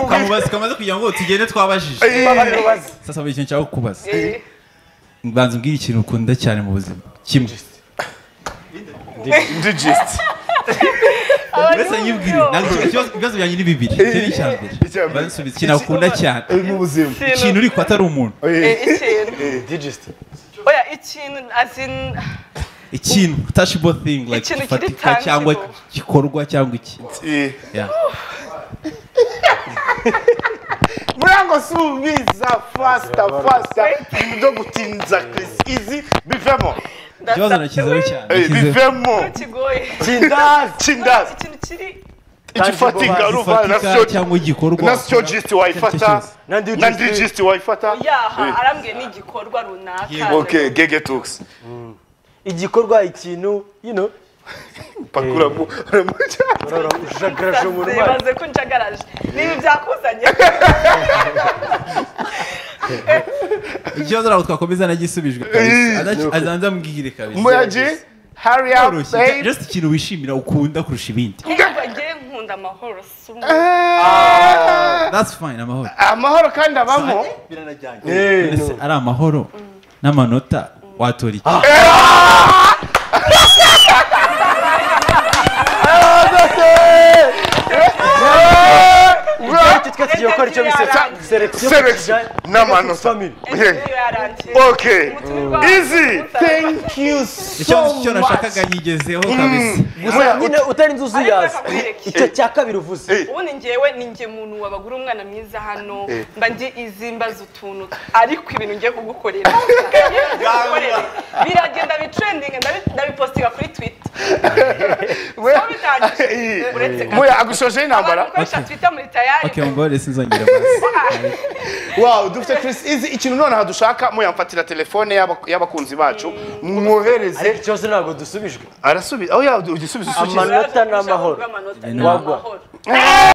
kamubaza kamaze kugira ngo tugende twabajije sasa buri kintu cyawe kubaza mbanza umbwire ikintu ukunda cyane mu buzima kimwe ndigesti mbese nyibwire ntabwo ikibazo ibibazo byanjye ni bibiri icyo ni icya mbere Icya mbere. bansubiza ikintu akunda cyane mu buzima ikintu uri kwa atari umuntu ikintu ndigesti oya ikintu as in ikintu touchable thing like Ikintu kiri gifatika cyangwa tangible. gikorwa cyangwa iki Yeah. murango subiza fasita fasita ibintu byo gutinza kirisi izi bivemo ikibazo nakizeho cyane Eh, nakizeho. bivemo kigoye kindazi Oya, kindazi ikintu kiri igifatika ruva na gifatika syo cyangwa igikorwa na syo gisiti wayifata na ndigesti wayifata yaha Eh. arambwiye ni igikorwa runaka okay gege talks igikorwa ikintu yino pakura mu urajagaraje umuntu mazi bibaze ko njagaraje nibi byakuzanye ikibazo ntabwo twakomeza nagisubijwe Eh, azanza ambwire kabisa muyaji hurry up Byoroshye. babe just ikintu wishimira ukunda kurusha ibindi niba ngewe nkunda amahoro si umuntu Ah, that's fine amahoro amahoro kandi abamo Ese ari amahoro n'amanota watora iki icyo twe tugiye gukora icyo bise selection Selection n'amanota. family Yeah. ejo yarangiye Okay. Umutumirwa Easy. umusaraba. you ikibazo cyo nashakaga nyigezeho kabisa gusa nyine utarinze uzuyaza Ariko nakwereka. icyo cya kabiri uvuze Eh. ubu ni ngewe ni nge muntu wabagura umwana mwiza hano mba ndi izimbaza utuntu ariko ibintu ngiye kugukorera Ngiye kugukorera. biragenda bitrendinga ndabi- ndabipostinga kuri twitter Aho bitangije. Uretse gato. muya agushoje abantu intambara bakoresha twitter muri tayari okay mbabarire sinzongera basi wow dufite Chris Easy ikintu nonaha dushaka muyamfatira telefone y'aba- y'abakunzi bacu mwohereze ariko ikibazo ntabwo dusubijwe arasubiza aho yaba igisubizo Amanota n'amahoro. Amanota Ibintu- Wagwa. n'amahoro